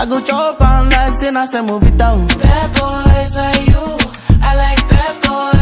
I go chop am like say na semovita o. Bad boys like you, I like bad boys.